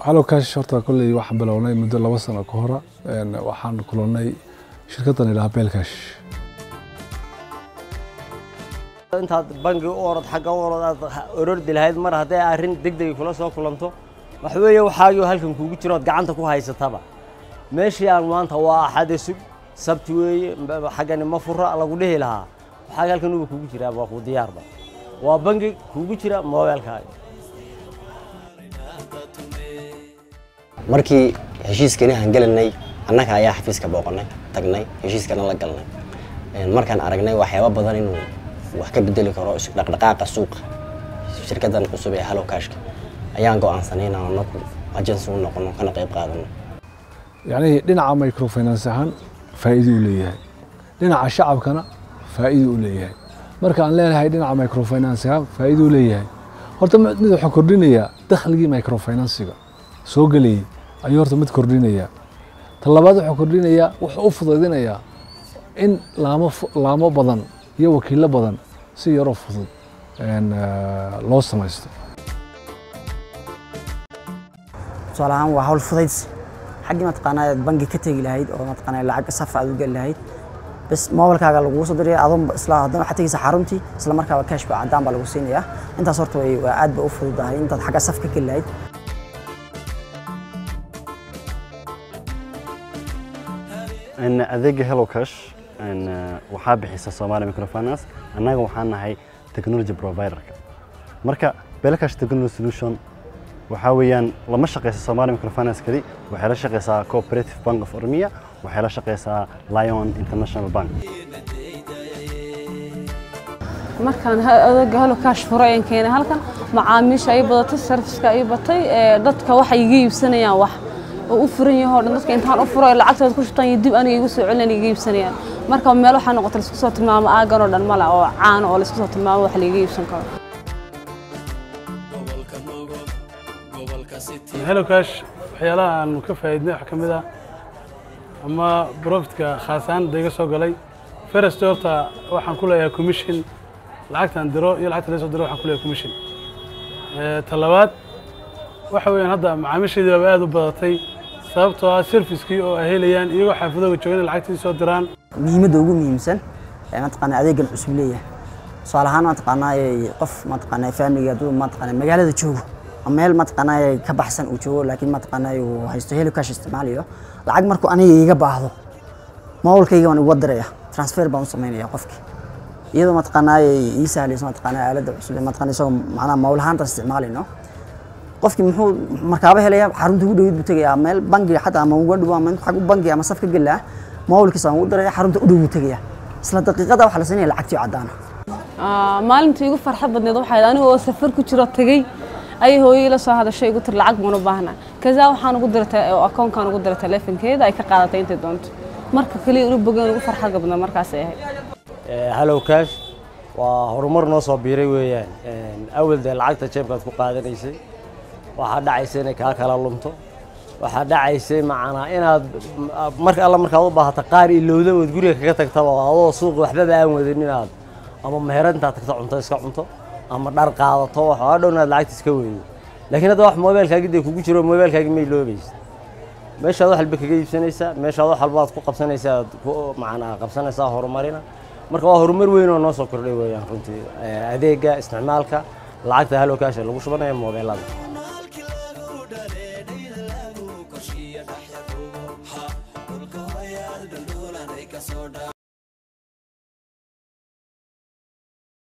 hallow cash horta kolley waxaan bilownay muddo laba sano ka hora waxaan kulannay shirkaddan idhaha belcash intaad bangi u orod xagga u orod aad orordi lahayd mar hadday arrin degdegi kula soo kulanto wax weeye waxaagii halkan kuugu jiro ood gacanta ku haysataba meeshii aan maanta waa axade sug sabti weeye xaggani ma fura lagu dhihi lahaa waxaagi halkan uba kuugu jiraa waa kuu diyaarba waa bangi kuugu jira moobeelkaaga markii heshiiskani aan gelanay annaga ayaa xafiiska booqanay tagnay heshiiskana la galnay markaan aragnay waxyaaba badan inuu wax ka bedeli karo dhaqdhaqaaqa suuqa shirkaddan cusub ee hallow cashka ayaan go'aansanay inaan anagu agency u noqono kana qayb qaadano yacni dhinaca microfinance ahaan faa'iido u leeyahay dhinaca shacabkana faa'iido u leeyahay marka aan leenahay dhinaca microfinance ahaan faa'iido u leeyahay horta mid wuxuu kordhinayaa dakhligii microfinansiga soo gelayay ayuu horta mid kordhinayaa ta labaad wuxuu kordhinayaa wuxuu u fudaydinayaa in laamo laamo badan iyo wakiilo badan si yaroo fudud loo samaysto tusaale ahaan waa hawl fudaydsi xaggii mataqaanaa aad bangi ka tegi lahayd oo mataqaanaa lacag saf aad u geli lahayd bas moobilkaaga laguu soo diraya adoon isla haddana waxaad tegaysa xaruntii isla markaaba cash baa caddaan baa lagu siinayaa intaas horta way waa aad ba u fududahay intaad xagga saf ka geli lahayd adeega hello cash waxaa bixisa Somali Microfinance annaga waxaan nahay technology provider-ka marka belcash technology solution waxaa weeyaan lama shaqeysa Somali Microfinance kali waxay la shaqeysaa Cooperative Bank of Oromia waxay la shaqeysaa Lion International Bank markaan adeega hello cash furay aan keenay halkan macaamiisha ay badatay serviceka ay batay dadka waxay iga iibsanayaan wax oo u furan yahay oo dhan dadka intaan u furo lacagtooda ku shubtaan iyo dib aniga igu soo celin iga iibsanayaan marka meel waxaa noqotay laisku soo tilmaamo aagan oo dhan male oo caan oo laisku soo tilmaamo wax laiga iibsan karo hello cash waxyaalaha aanu ka faa'iidnay waxaa ka mid ah ama profitka khaasaan da iga soo galay first horta waxaan ku leeyahay commission lacagtaan diro iyo lacagta laga soo diro waxaan ku leeyahay commission ta labaad waxa weeyaan hadda macaamiishaydii baa aad u badatay sababtoo ah servicekii oo ay helayaan iyagoo xaafadooga joogan lacagtii soo diraan muhiimadda ugu muhiimsan ee mataqaanaa adeegan cusub leeyahay tusaale ahaan mataqaanaa qof mataqaanaa faamiliga hadduu mataqaanaa magaalada joogo ama meel mataqaanaa ka baxsan uu joogo laakiin mataqaanaa uu haysto heli cash isticmaalayo lacag markuu aniga iga baahdo mobilkayga waan uga diraya transfer baan u samaynaya qofkii iyadoo mataqaanaa ii sahlayso mataqaanaa aaladda cusub ee mataqaanaa isagoo macnaha mobil ahaanta isticmaalayno qofkii muxuu markaaba helaya xarunta ugu dhawid buu tegayaa meel bangi xataa ama uga dhow ama xag u bangi ama saf ka gelaa mobilkiisa aan ugu diraya xarunta u dhow buu tegayaa isla daqiiqada waxaa la siinaya lacagtii caddaana maalintii igu farxad badneed waxay aniga oo safar ku jiro tagay ayay hooyay la soo hadashay igu tir lacag baan u baahnaa kaza waxaan ugu diray oo akoonkaan ugu diray telefonkeeda ay ka qaadatay intay doonto marka kaliya inu bogeen ugu farxad badnaa markaas ay ahayd hallow cash waa horumar noo soo biiray weeyaan awal dee lacagta jeebkaad ku qaadanaysay waxaa dhacaysa inay kaa kala lunto waxaa dhacaysay macnaa inaad mar alla markaad u baahata qaar ilowda ood guriga kaga tagtaba adoo suuqa waxbaba aan wadin inaad ama meherad intaad tagto cunto iska cunto ama dhar qaadato waxaa dhow inaad lacagta iska weydo laakiin hadda wax moobeelkaagi dee kugu jiro moobeelkaagi may loobaysa meeshaad wax walba kaga iibsanaysaa meeshaad wax walba aad ku qabsanaysaa aad ku macnaa qabsanaysaa horumarina marka waa horumar weyn oo noo soo kordhay weeyaan runtii adeega isticmaalka lacagta hallow cash lagu shubanaya moobeelada